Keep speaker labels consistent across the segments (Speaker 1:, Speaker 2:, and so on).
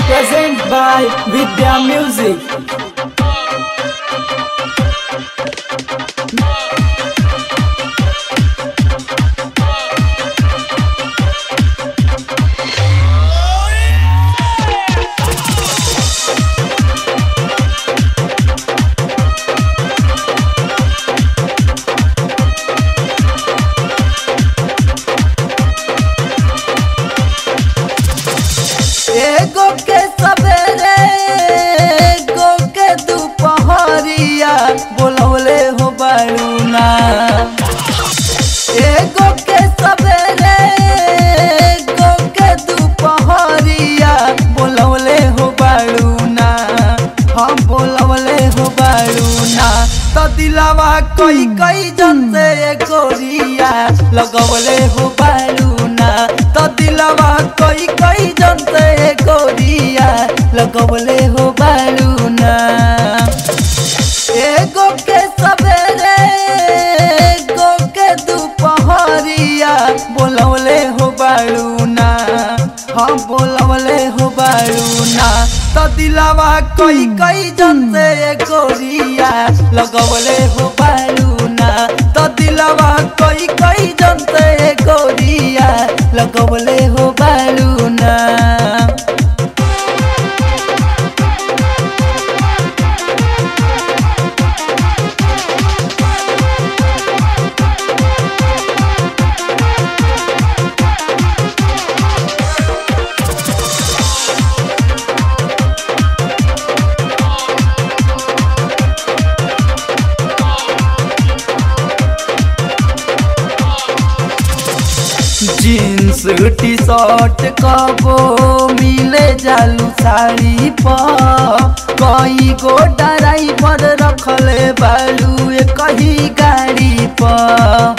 Speaker 1: present by Vidya Music.
Speaker 2: एगो के सवेरे एगो के दुपहरिया बोलवले हो बारूना एगो के सवेरे एगो के दुपहरिया बोलवले हो बारूना हम बोलवले हो बारूना तो दिलावा कोई कोई जन से गोरिया लगवले हो बारूना तो दिलावा कोई कोई जन से गोरिया लगवले हो बारूना एगो के सवेरे एगो के दुपहरिया बोलवले हो बारूना हम बोलवले हो बारूना तो दिलावा कोई कोई जन से गोरिया लगवले हो बारूना तो दिलावा कोई कोई जन से गोरिया लगवले हो बारूना जीन्स टी शर्ट कबो मिले जालू साड़ी पर कई गो ड्राइवर रखले बालू कही गाड़ी पर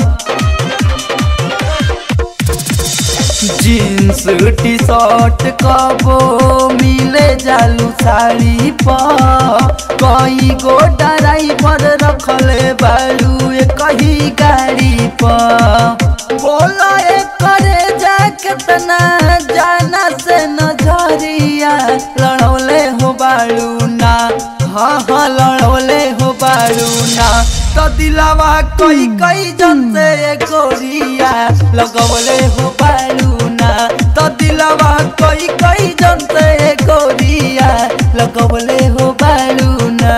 Speaker 2: जीन्स टी शर्ट कबो मिले जालू साड़ी पर कई गो ड्राइवर रखले बालू कही गाड़ी पर बोला करे जा कितना जाना से नजरिया लड़ौले हो बालू ना हाँ हाँ लड़ौले हो बालू ना तो दिलावा कोई कोई जन से गोरिया लगवले हो बालू ना तो दिलावा कोई कोई जन से गोरिया लगवले हो बालू ना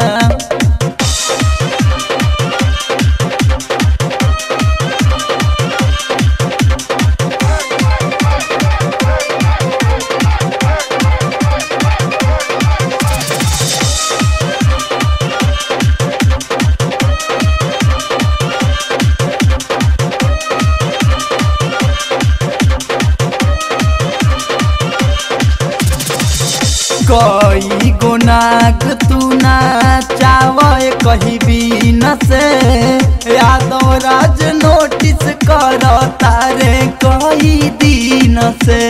Speaker 2: कई गो नाग तू ना चावे कही बीन से यादव राज नोटिस कर तारे कई दिन से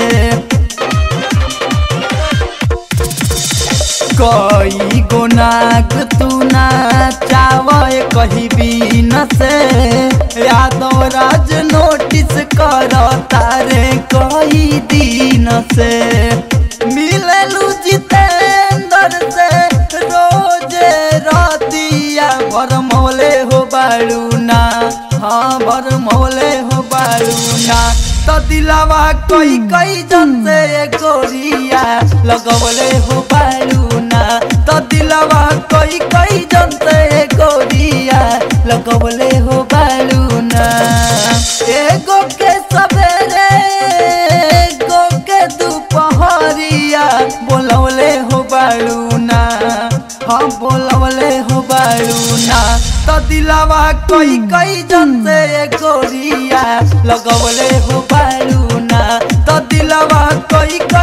Speaker 2: कई गो नाग तू ना चावे कही बीन से यादव राज नोटिस कर तारे कई दिन से मिललू जितेंद्र से रोज रातिया भर मौले हो बालूना हाँ भर मौले हो बालूना तो दिलावा कोई कोई जन से गोरिया लगवले हो बालूना तो दिलावा कोई कोई जन से गोरिया लगवले हो बालूना एगो के सवेरे एगो के दुपहरिया बोलवले हो बालूना हाँ बोलवले हो बालूना तो दिलावा कोई कोई जन से गोरिया लगवले हो बालूना तो दिलावा कोई कोई